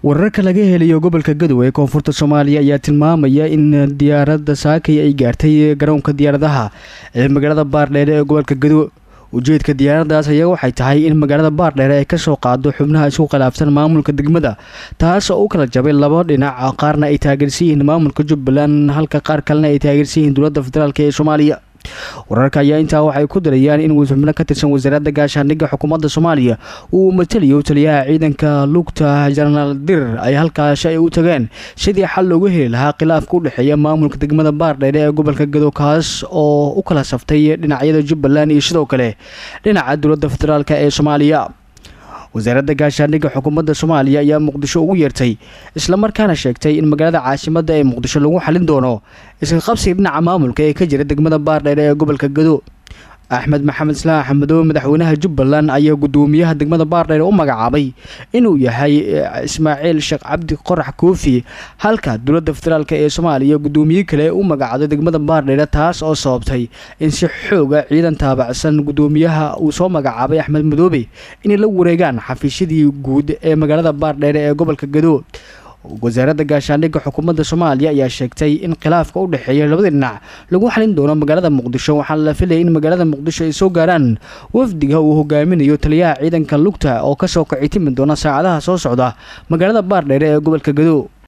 wararka laga helayo gobolka gadow ee koonfurta soomaaliya ayaa tilmaamaya in diyaaradda saakay ay gaartay garoonka diyaaradaha ee magaalada baardheere ee gobolka gadow ujeedka diyaaradaas ayaa waxay tahay in magaalada baardheere ay kasoo qaado xubnaha isku khilaafsan maamulka degmada taas oo u kala jabay laba dhinac qaarna ay taageersan yihiin maamulka jubbaland halka qaar kalena ay taageersan yihiin dowladda federaalk ee soomaaliya wararka ayaa intaa waxay ku darayaan in xubno ka tirsan wasaaradda gaashaandhigga xukuumadda soomaaliya uu matalayo taliyaha ciidanka lugta jenaraal dirir ay halkaasi ay u tageen sidii xal loogu heli lahaa khilaafka u dhexeeya maamulka degmada baardheere ee gobolka gadow kaas oo u kala saftay dhinacyada jubbaland iyo sidoo kale dhinaca dowladda federaalk ee soomaaliya wasaaradda gaashaandhigga xukuumadda soomaaliya ayaa muqdisho ugu yeertay islamarkaana sheegtay in magaalada caasimadda ee muqdisho lagu xalin doono iska qabsiga dhinaca maamulka ee ka jira degmada baardheere ee gobolka gado axmed maxamed islaax axmedoobe madaxweynaha jubbaland ayaa guddoomiyaha degmada baardheere u magacaabay inuu yahay ismaaciil sheekh cabdi qorax koofi halka dowladda federaalk ee soomaaliya guddoomiye kale u magacaaday degmada baardheere taas oo sababtay in si xooga ciidan taabacsan guddoomiyaha uu soo magacaabay axmed madoobe inay la wareegaan xafiisyadii guud ee magaalada baardheere ee gobolka gado wasaaradda gaashaandhigga xukuumadda soomaaliya ayaa sheegtay in khilaafka u dhexeeya labada dhinac lagu xalin doono magaalada muqdisho waxaana la filayay in magaalada muqdisho ay soo gaaraan wafdiga uu hogaaminayo taliyaha ciidanka lugta oo kasoo kaci timi doona saacadaha soo socda magaalada baardheere ee gobolka gado